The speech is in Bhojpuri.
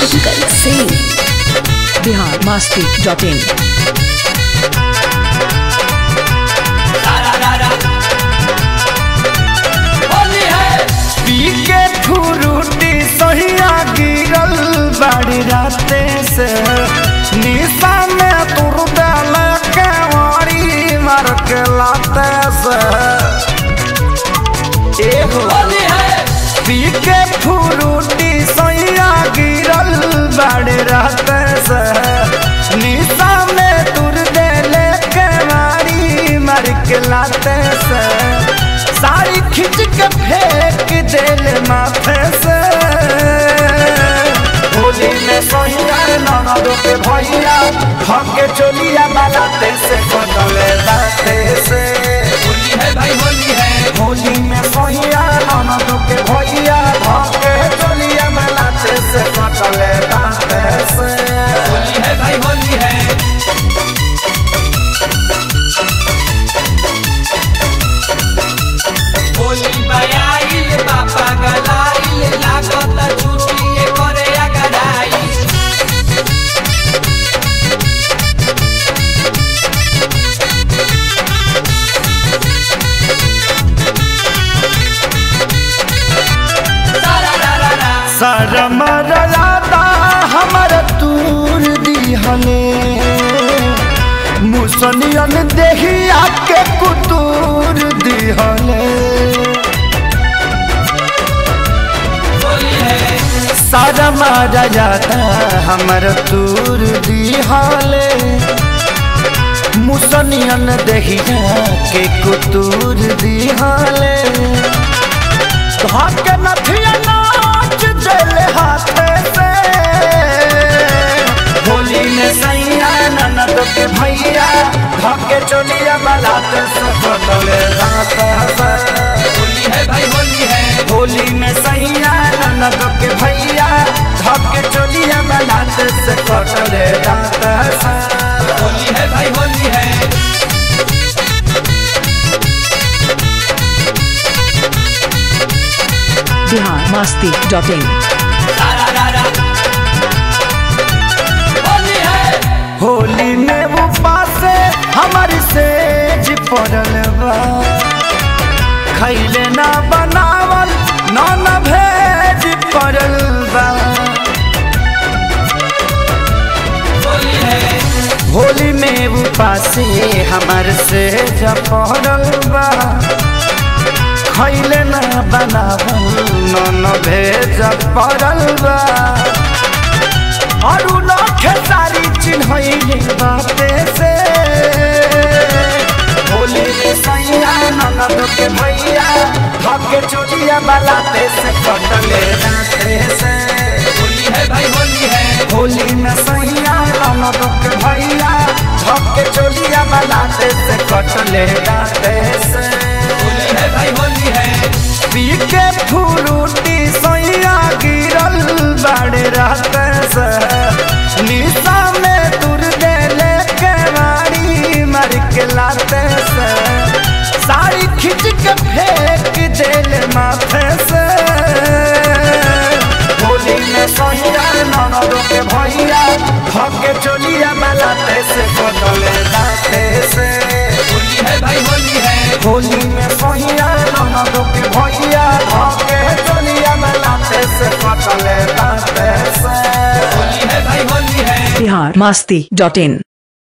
शंकर सिंह बिहार मस्ती डॉट इन पी के फुरुटी सहिया गिरल बाड़ी राते से निशा में तुर डाल के वारी मार के लाते से एगो पी के फुरुटी सहिया गिरल बाड़ी राते से निशा में तुर देले के वारी मार के लाते से साड़ी खींच के फेंक देले माथे से होली में सोहिया ननद के भैया हके चोलिया बालाते से कटले दाते से होली है भाई होली है होली में सोहिया ननद के भैया हके चोलिया बालाते से कटले दाते से होली है भाई होली है होली बयाइल बापा गलाइल लागत छुट्टी करे अगराइल शरम रलाता हमर तूर दिहले मुसनियन देहिया के कुतूर दिहले शरम रलाता हमर तूर दिहले मुसनियन देहिया के कुतूर दिहले धके नथिया नाच चले हाथे से होली में सैया ननद के भैया धके चोलिया बलाते से बदले रात से होली है भाई होली है होली में सैया ननद के भैया धके चोलिया बलाते से कटले रात से होली है भाई होली है बिहार मस्ती डॉट इन होली है होली में वो पासे हमारी सेज पड़ल बा खैले ना बनावल ना न भेज पड़ल बा होली है होली में वो पासे हमार सेज पड़ल बा खैले ना बनावल ना न भेज पड़ल बा अरु न खेसारी चिन्हैले बाते से होली में सैया ननद के भैया धके चोटिया बलाते से कटले नाते से होली है भाई होली है होली में सैया ननद के भैया धके चोटिया बलाते से कटले नाते से होली है भाई होली है पी के फुरुटी सैया गिरल बाड़े रहते से निशा में तुर देले के मारी मार के लाते से साड़ी खींच के फेंक देले माथे से होली में सैया ननद के भैया धके चोलिया बलाते से बदले दाते से होली है भाई होली है होली में सहिया ननद के भैया धके चलिया मलाते से कटले दाते से होली है भाई होली है बिहार मस्ती डॉट इन